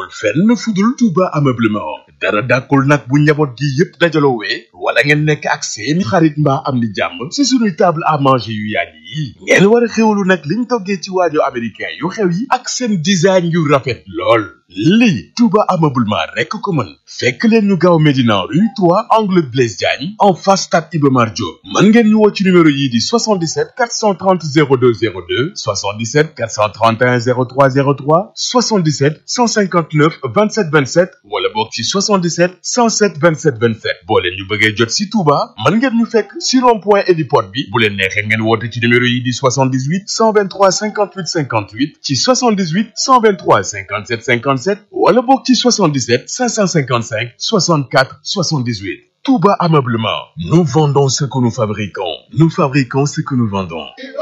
fenn fudul Touba ameublement dara dàkkul nag bu njaboot gi yépp dajaloowee wala ngeen nekk ak seeni xarit mbaa am di jàmm ci sunuy table à manger yu yàgg yi ngeen war a xewlu nag liñ toggee ci waajo américain yu xew yi ak seen design yu rafet lool lii Touba ameublement rekk ko mën fekk leen ñu gaaw Médina rue 3 angle Blaise Diagne en face stade Iba Mar Diop mën ngeen ñu woo ci numéro yii di 77 430 02 02 77 431 03 03 77 159 27 27 wala boog ci 77 107 27 27 boo leen ñu bëggee jot si Touba mën ngeen ñu fekk si rond point héliport bi bu leen neexee ngeen woote ci numéro yii di 78 123 58 58 ci 78 123 57 57 wala boog ci 77 555 64 78 Touba Ameublement nous vendons ce que nous fabriquons nous fabriquons ce que nous vendons